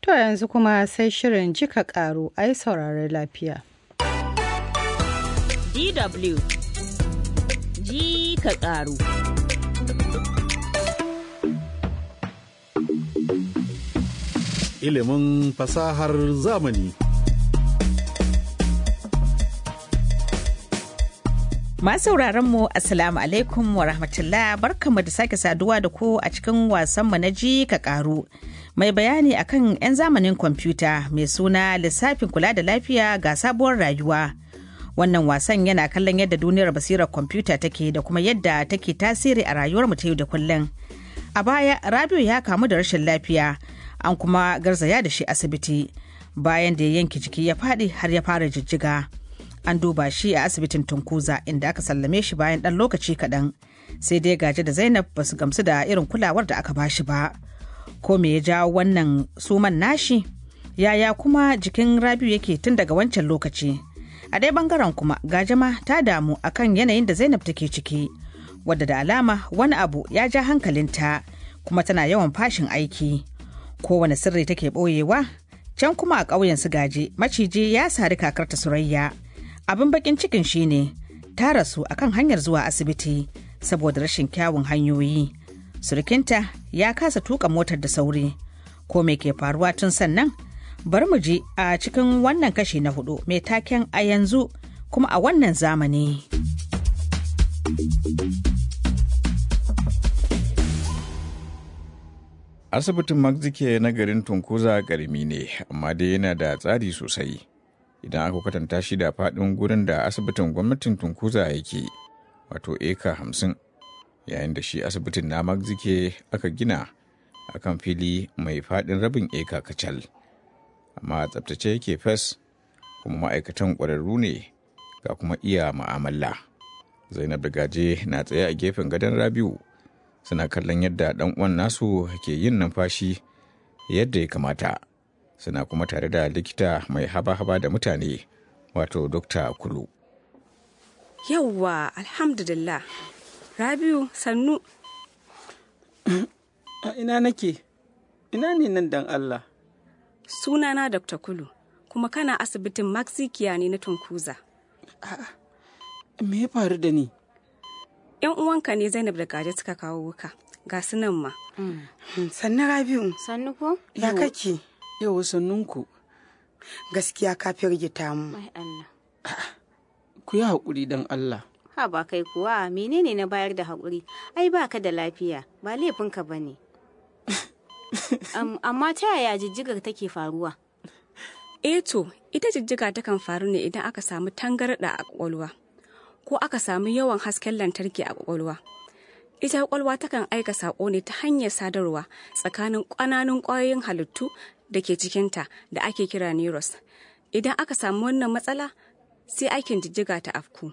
To yanzu kuma sai shirin jika karu ai saurari lafiya. DW ji ka karu. Ilimin fasahar zamani. Masu mu Assalamu alaikum wa rahmatullah barkanmu da sake saduwa da ku a cikin wasanmu na ji ka karu. Mai bayani akan 'yan zamanin kwamfuta mai suna lissafin kula da lafiya ga sabuwar rayuwa. Wannan wasan yana kallon yadda duniyar basirar kwamfuta take da kuma yadda take tasiri a rayuwar mu ta yau da kullum. A baya Rabiu ya kamu da rashin lafiya an kuma garzaya da shi asibiti bayan da ya yanke jiki ya faɗi har ya fara jijjiga. an duba shi a asibitin tunkuza inda aka sallame shi bayan ɗan lokaci kaɗan sai dai gaje da zainab ba su gamsu da irin kulawar da aka bashi ba ko me ya jawo wannan suman nashi yaya kuma jikin rabiu yake tun daga wancan lokaci a dai bangaren kuma gajama ta damu akan yanayin da zainab take ciki wadda da alama wani abu ya ja hankalinta kuma tana yawan fashin aiki kowane sirri take ɓoyewa can kuma a ƙauyen su gaje maciji ya sari kakarta surayya abin bakin cikin shine ta rasu akan hanyar zuwa asibiti saboda rashin kyawun hanyoyi surukinta ya kasa tuka motar da sauri ko me ke faruwa tun sannan bari mu je a cikin wannan kashi na hudu mai taken a yanzu kuma a wannan zamani asibitin magzike na garin tunkuza garmi ne amma dai yana da tsari sosai idan aka kwatanta shi da faɗin gurin da asibitin gwamnatin tunkuza yake wato eka hamsin yayin da shi asibitin na magzike aka gina akan fili mai faɗin rabin eka kacal amma tsabtace yake fes kuma ma'aikatan ƙwararru ne ga kuma iya ma'amala zainab da gaje na tsaye a gefen gadon rabiu suna kallon yadda ɗan uwan nasu ke yin numfashi yadda ya kamata suna kuma tare da likita mai haba-haba da mutane wato dokta kulu yawwa alhamdulillah rabiu sannu a ina nake ina ne nan dan allah sunana dr kulu kuma kana asibitin maxikiya ne na tunkuza me ya faru da ni yan uwanka ne zainab da gaje suka kawo wuka ga su nan ma sannu rabiu Sannu ko? ya kake yau sannunku gaskiya ka firgita mu Mai Allah. ku yi haƙuri don allah Ha ba kai kuwa menene na bayar da haƙuri? Ai ba ka da lafiya ba laifinka ba ne. Am- amma ta yaya jijjigar take faruwa? eh to ita jijjiga takan faru ne idan aka samu tangarɗa a ƙwaƙwalwa ko aka samu yawan hasken lantarki a ƙwaƙwalwa ita ƙwaƙwalwa takan aika saƙo ne ta hanyar sadarwa tsakanin ƙananan ƙwayoyin halittu da ke cikinta da ake kira neurons idan aka samu wannan matsala sai aikin jijjiga ta afku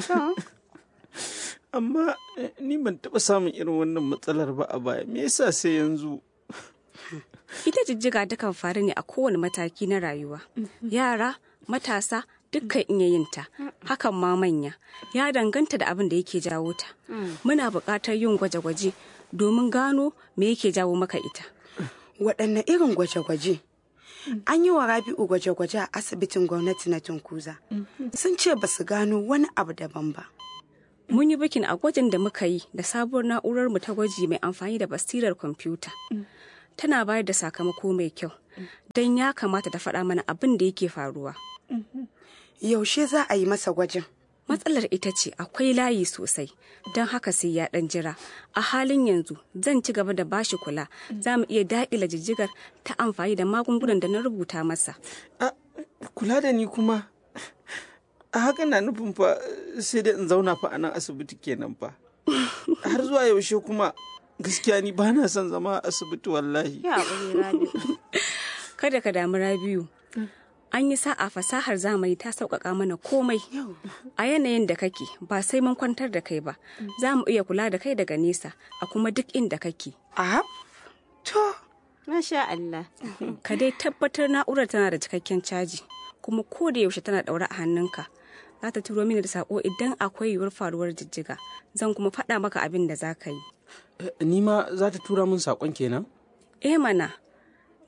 amma eh, ni ban taɓa samun irin wannan matsalar ba a baya me yasa sai yanzu ita jijjiga takan faru ne a kowane mataki na rayuwa yara matasa dukkan iya yin ta hakan ma manya ya danganta da abin da yake jawo ta muna buƙatar yin gwaje-gwaje domin gano me yake jawo maka ita waɗanne irin gwaje-gwaje an yi wa rabi'u gwaje-gwaje a asibitin gwamnati na tunkuza sun ce ba su gano wani abu daban ba mun yi bikin a gwajin da muka yi da sabuwar na'urar mu ta gwaji mai amfani da basirar kwamfuta tana bayar da sakamako mai kyau don ya kamata ta faɗa mana abin da yake faruwa yaushe za a yi masa gwajin matsalar ita ce akwai layi sosai don haka sai ya ɗan jira a halin yanzu zan ci gaba da bashi kula za mu iya daƙila jijjigar ta amfani da magungunan da na rubuta masa a kula da ni kuma a haka na nufin fa sai dai in zauna fa a nan asibiti kenan fa har zuwa yaushe kuma gaskiya ni ba na son zama a asibiti wallahi Ya haƙuri Rabi. kada ka damu rabiu an yi sa'a fasahar zamani ta sauƙaƙa mana komai a yanayin da kake ba sai mun kwantar da kai ba za mu iya kula da kai daga nesa a kuma duk inda kake a to Masha Allah. ka dai tabbatar na'urar tana da cikakken caji kuma ko da yaushe tana ɗaure a hannunka za ta turo mini da sako idan akwai yiwuwar faruwar jijjiga zan kuma faɗa maka abin da za ka yi Eh, ni ma za ta tura min saƙon kenan eh mana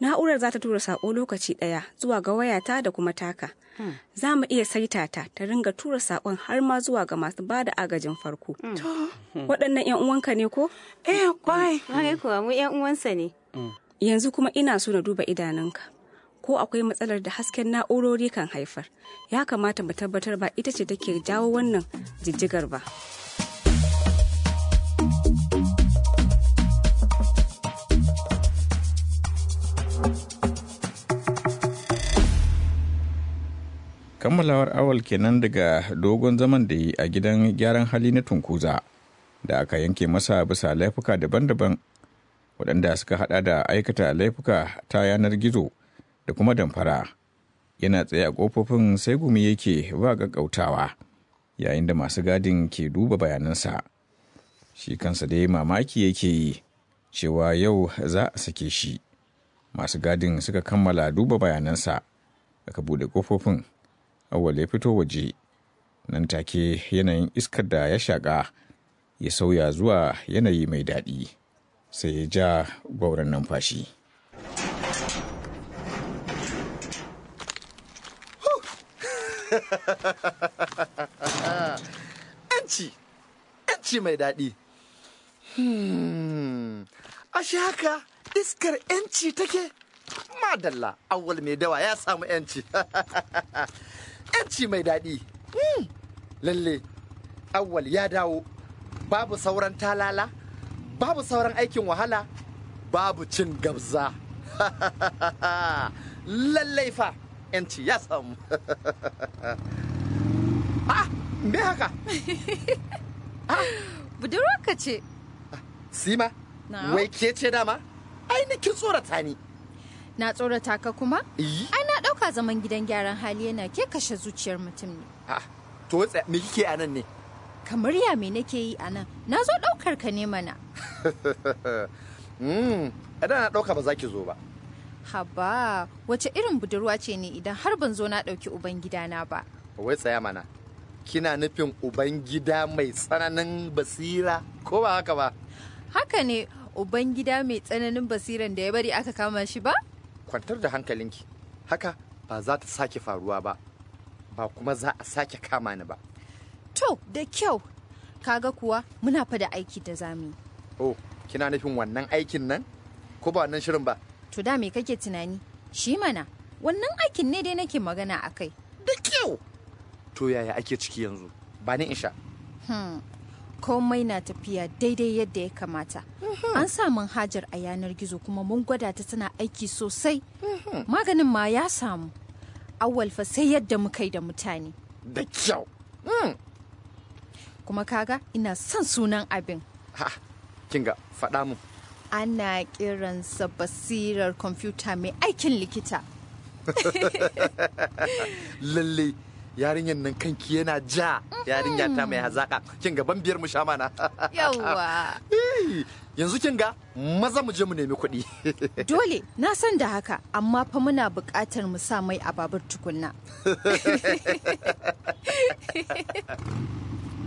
na'urar za ta tura sako lokaci ɗaya zuwa ga wayata da kuma taka za mu iya saita ta ta ringa tura sakon har ma zuwa ga masu ba da agajin farko waɗannan 'yan uwanka ne ko Eh, kwarai. Kwarai kuwa mu 'yan uwansa ne. yanzu kuma ina so na duba idanunka ko akwai matsalar da hasken na'urori kan haifar ya kamata mu tabbatar ba ita ce take jawo wannan jijjigar ba kammalawar awal kenan daga dogon zaman da yi a gidan gyaran hali na tunkuza da aka yanke masa bisa laifuka daban-daban waɗanda suka hada da aikata laifuka ta yanar gizo da kuma damfara yana tsaye a ƙofofin sai gumi yake ba gaggautawa yayin da masu gadin ke duba bayanansa shi kansa dai mamaki yake yi cewa yau za a sake shi masu gadin suka kammala duba bayanansa aka buɗe ƙofofin awwal ya fito waje nan take yanayin iskar da ya shaƙa ya sauya zuwa yanayi mai daɗi sai ya ja gwauron numfashi yanci yanci mai daɗi Hmm, ashe haka iskar yanci take madalla awwal mai dawa ya samu yanci yanci mai daɗi Hmm, lalle awwal ya dawo babu sauran talala babu sauran aikin wahala babu cin gabza lallai fa yanci ya samu ah me haka budurwarka ce sima Na? wai ke ce dama ainihin tsorata ni na tsorata ka kuma Iyi. ai na ɗauka zaman gidan gyaran hali yana ke kashe zuciyar mutum ne Ah, to wai tsaya, me kike a nan ne kamar ya me nake yi a nan na zo ɗaukar ka ne mana Mm, idan na ɗauka ba za ki zo ba haba wace irin budurwa ce ne idan har ban zo na ɗauki uban gidana ba wai tsaya mana kina nufin ubangida mai tsananin basira ko ba haka ba haka ne uban gida mai tsananin basiran da ya bari aka kama shi ba kwantar da hankalinki haka ba za ta sake faruwa ba ba kuma za a sake kama ni ba to da kyau kaga kuwa muna fa da aiki da zamu yi oh kina nufin wannan aikin nan ko ba wannan shirin ba to da me kake tunani shi mana wannan aikin ne dai nake magana a kai da kyau to yaya ake ciki yanzu ba ni in sha Hmm. komai na tafiya daidai yadda ya kamata an sa manhajar a yanar gizo kuma mun gwada ta tana aiki sosai maganin ma ya samu awwal fa sai yadda muka yi da mutane da kyau kuma kaga ina son sunan abin ha kinga faɗa mu ana kiransa basirar kwamfuta mai aikin likita lalle yarinyar nan kanki yana ja yarinya ta mai hazaka kin ga ban biyar mu sha mana yawwa Eh, yanzu kin ga maza mu je mu nemi kuɗi dole na san da haka amma fa muna buƙatar mu sa mai a babur tukunna